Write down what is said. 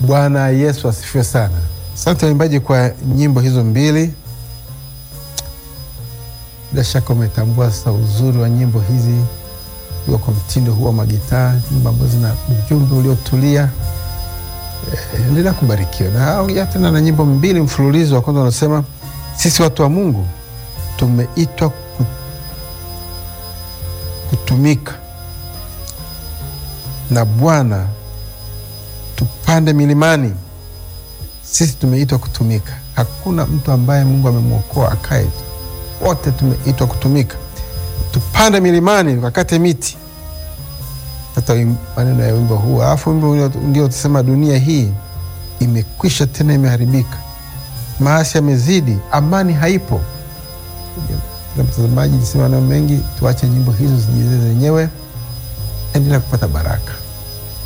Bwana Yesu asifiwe sana. Asante waimbaji kwa nyimbo hizo mbili. Bila shaka umetambua sasa uzuri wa nyimbo hizi iwa kwa mtindo huu wa magitaa, nyimbo ambazo zina ujumbe uliotulia. Eh, endelea kubarikiwa na tena na nyimbo mbili mfululizo. Wa kwanza unasema sisi watu wa Mungu tumeitwa ku- kutumika na Bwana, tupande milimani. Sisi tumeitwa kutumika. Hakuna mtu ambaye Mungu amemwokoa akae tu, wote tumeitwa kutumika. Tupande milimani, tukakate miti. Hata wim- maneno ya wimbo huu, alafu wimbo ndio utasema dunia hii imekwisha tena imeharibika, maasi yamezidi, amani haipo. Na mtazamaji, nisema maneno mengi, tuache nyimbo hizo zijieleze zenyewe. Endelea kupata baraka.